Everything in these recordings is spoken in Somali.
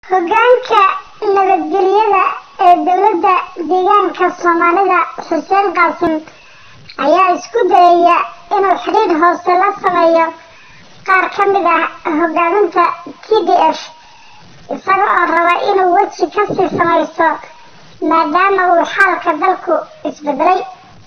hoggaanka nabadgelyada ee dowladda deegaanka soomaalida xuseen qaasim ayaa isku dayaya inuu xidhiidh hoose la sameeyo qaar ka mid ah hoggaaminta t d f isaga oo raba inuu weji kasii samaysto maadaama uu xaalka dalku isbedelay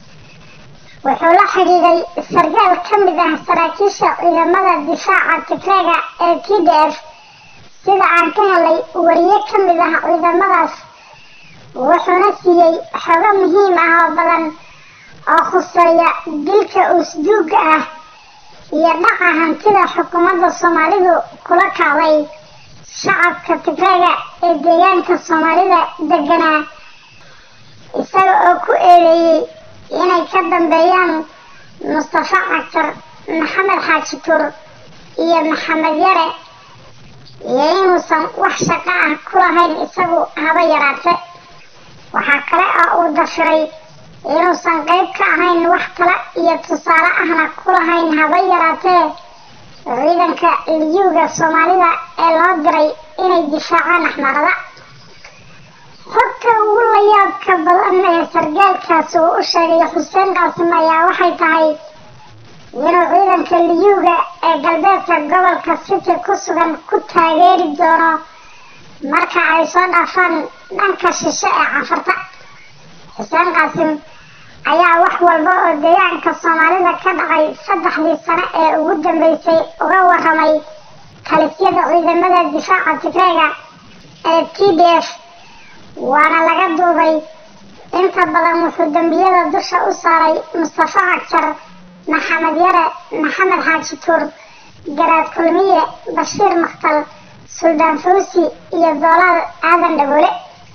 wuxuu la xidhiidhay sargaal ka mid ah saraakiisha ciidamada difaaca tigreega ee t d f sida aan ka helay wariye ka mid ah ciidamadaas wuxuuna siiyey xogo muhiim ah oo badan oo khuseeya dilka uusduuga ah iyo dhaca hantida xukuumadda soomaalidu kula kacday shacabka tigreega ee deegaanka soomaalida deganaa isaga oo ku eedeeyey inay ka dambeeyaan mustafa cagtar maxamed xaaji tuur iyo maxamed yare iyo inuusan wax shaqo ah ku lahayn isagu haba yaraate waxaa kale oo uu dafiray inuusan qayb ka ahayn wax kale iyo tusaale ahna ku lahayn haba yaraatee ciidanka liyuuga soomaalida ee loo diray inay difaacaan axmarada xogta ugu layaabka badan ee sargaalkaas uu u sheegay xuseen qaasim ayaa waxay tahay inuu ciidanka liyuuga ee galbeedka gobolka city ku sugan ku taageeri doono marka ay soo dhaafaan dhanka shishe ee canfarta xuseen qaasim ayaa wax walba oo deegaanka soomaalida ka dhacay saddexdii sano ee ugu dambeysay uga waramay talisyada ciidamada difaaca tigreega ee t d f waana laga duubay inta badan wuxuu dembiyada dusha u saaray mustafa cagjar maxamed yare maxamed xaaji tuur garaad kulmiye bashiir makhtal suldaan fawsi iyo doolaal aadan dhagoole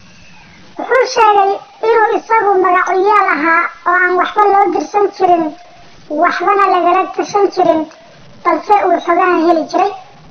wuxuu sheegay inuu isagu magacuyaal ahaa oo aan waxba loo dirsan jirin waxbana lagala tashan jirin balse uu xogaha heli jiray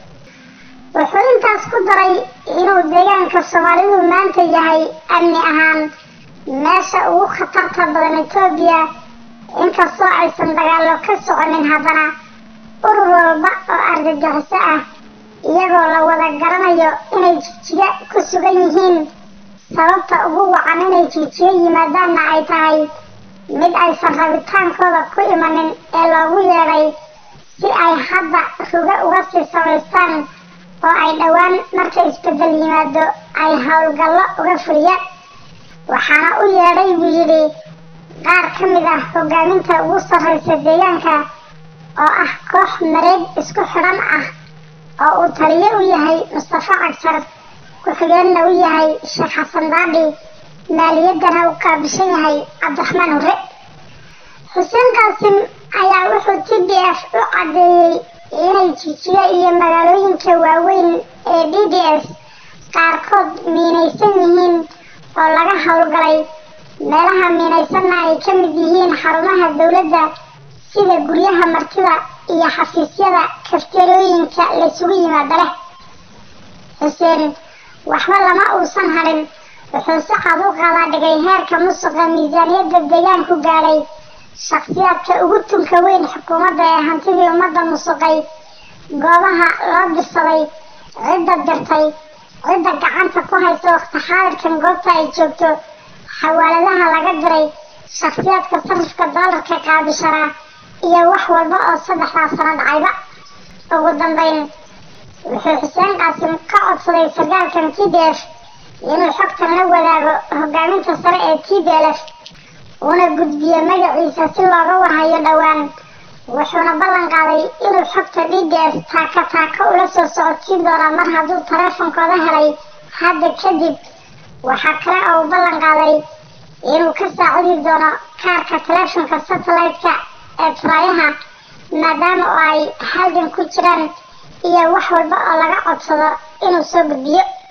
wuxuu intaas ku daray inuu deegaanka soomaalidu maanta yahay amni ahaan meesha ugu khatarta badan etoobiya inkastoo aysan dagaallo ka soconin haddana urur walba oo argagixiso ah iyagoo la wada garanayo inay jijiga ku sugan yihiin sababta ugu wacan inay jijiyo yimaadaanna ay tahay mid aysan rabitaankooda ku imanin ee loogu yeedhay si ay hadda ruga uga sii samaystaan oo ay dhowaan marka isbedel yimaado ay howlgallo uga fuliyaan waxaana u yeedhay buu yidhi qaar ka mid ah hogaaminta ugu sarraysa deegaanka oo ah koox mareeg isku xidhan ah oo uu taliyo u yahay mustafa cagjar ku-xigeenna u yahay sheekh xasan daadhi maaliyaddana u qaabishan yahay cabdiraxmaan hurre xuseen qaasim ayaa wuxuu t d f u caddeeyey inay jijiyo iyo magaalooyinka waaweyn ee d d s qaarkood miinaysan yihiin oo laga howlgalay meelaha miinaysanna ay ka mid yihiin xarumaha dowladda sida guryaha martida iyo xafiisyada kafteerooyinka laysugu yimaado leh xuseen waxba lama uusan hadhin wuxuu si cad u qaadaa dhigay heerka musuqa miisaaniyadda deegaanku gaadhay shakhsiyaadka ugu tunka weyn xukuumadda ee hantidii ummadda musuqay goobaha loo dirsaday cidda dirtay cidda gacanta ku haysa waqti xaadirkan goobta ay joogto xawaaladaha laga diray shakhsiyaadka sarifka doolarka qaabishanaa iyo wax walba oo saddexdaas sano dhacayba ugu dambeyn wuxuu xuseen qaasim ka codsaday sargaalkan t d f inuu xogtan la wadaago hogaaminta sare ee t d l f uuna gudbiyo magaciisa si looga warhayo dhowaan wuxuuna ballan qaaday inuu xogta d d f taaka taaka ula soo socodsiin doona mar hadduu taleefonkooda helay hadda kadib waxaa kale oo uu ballan qaaday inuu ka saacidi doono kaarka taleefonka satellite-ka ee turayaha maadaama oo ay halgan ku jiraan iyo wax walba oo laga codsado inuu soo gudbiyo